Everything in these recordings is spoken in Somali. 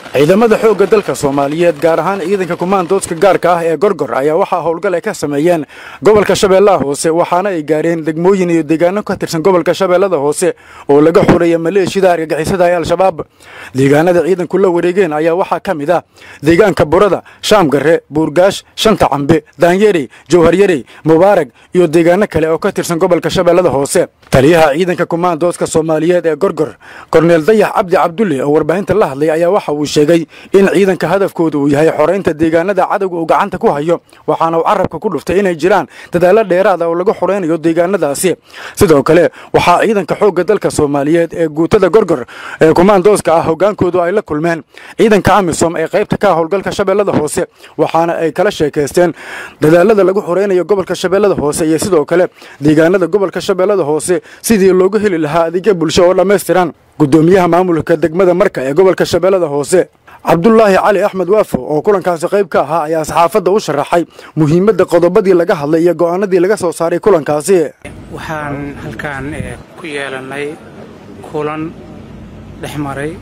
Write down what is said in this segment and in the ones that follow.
ciidamada xoogga dalka soomaaliyeed gaar ahaan ciidanka kumaandoodka gaarka ah ee gorgor ayaa waxaa howlgal ay ka sameeyeen gobolka shabeellaha hoose waxaana ay gaareen degmooyin iyo deegaano ka tirsan gobolka shabeellada hoose oo laga xureeya maleeshiyada argagixisada ee al-shabaab deegaanada ciidanku la wareegeen ayaa waxaa ka mid ah deegaanka burada shaamgare buurgaash shanta cambe daanyerey jowharyarey mubaarag iyo deegaano kale oo ka tirsan gobolka shabeellada hoose taliyaha ciidanka kumaandoodka soomaaliyeed ee gorgor korneel dayax cabdi cabdulle oo warbaahinta la hadlay ayaa waxa uu sheegay in ciidanka hadafkooda uu yahay xoraynta deegaanada cadowga uu gacanta ku hayo waxaana uu carabka ku dhuftay inay jiraan dadaallo dheeraada oo lagu xoraynayo deegaanadaasi sidoo kale waxaa ciidanka xoogga dalka soomaaliyeed ee guutada gorgor ee kumaandooska ah hogaankoodu ay la kulmeen ciidanka amisom ee qaybta ka howlgalka shabeellada hoose waxaana ay kala sheekaysteen dadaalada lagu xoraynayo gobolka shabeellada hoose iyo sidoo kale deegaanada gobolka shabeellada hoose sidii loogu heli lahaa adeegyo bulsho oo dhammaystiran gudoomiyaha maamulka degmada marka ee gobolka shabeellada hoose cabdulaahi cali axmed waafo oo kulankaasi qayb ka ahaa ayaa saxaafadda u sharaxay muhiimadda qodobadii laga hadlay iyo go'aanadii laga soo saaray kulankaasi waxaan halkaan ku yeelannay kulan dhex maray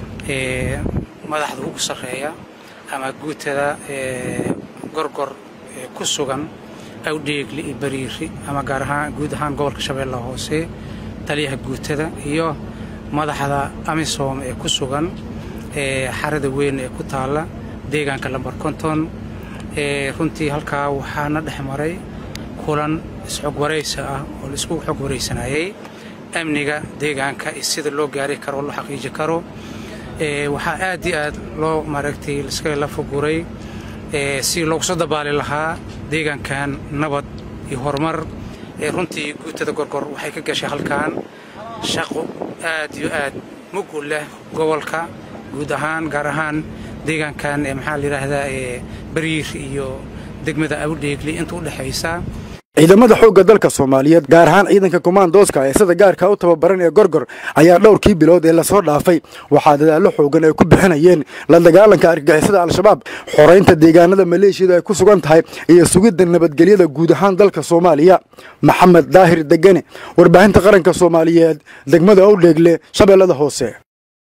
madaxda ugu sarreeya ama guutada gorgor ku sugan awdheegli iyo bariiri ama gaar ahaan guud ahaan gobolka shabeellaha hoose taliyaha guutada iyo madaxda amisom ee ku sugan xarada weyn ee ku taalla deegaanka lambar konton runtii halkaa waxaana dhex maray kulan isxog waraysa ah oo la isku xog waraysanayay amniga deegaanka iyo sida loo gaari karo oo loo xaqiiji karo waxaa aad iyo aad loo maaragtay iska la foguray si loogu soo dabaali lahaa deegaankan nabad iyo horumar runtii guutada gorgor waxay ka gashay halkan shaqo aad iyo aad mug u leh gobolka guud ahaan gaar ahaan deegaankan maxaa la yidhaahdaa bariir iyo degmada awdheegli inta u dhexaysa ciidamada xoogga dalka soomaaliyeed gaar ahaan ciidanka kumaandooska ee sida gaarka u tababaran ee gorgor ayaa dhowrkii bilood ee lasoo dhaafay waxaa dadaallo xoogan ay ku bixinayeen la dagaalanka argagixisada al-shabaab xoraynta deegaanada maleeshiyada ay ku sugan tahay iyo sugidda nabadgelyada guud ahaan dalka soomaaliya maxamed daahir degene warbaahinta qaranka soomaaliyeed degmada owdheegle shabeellada hoose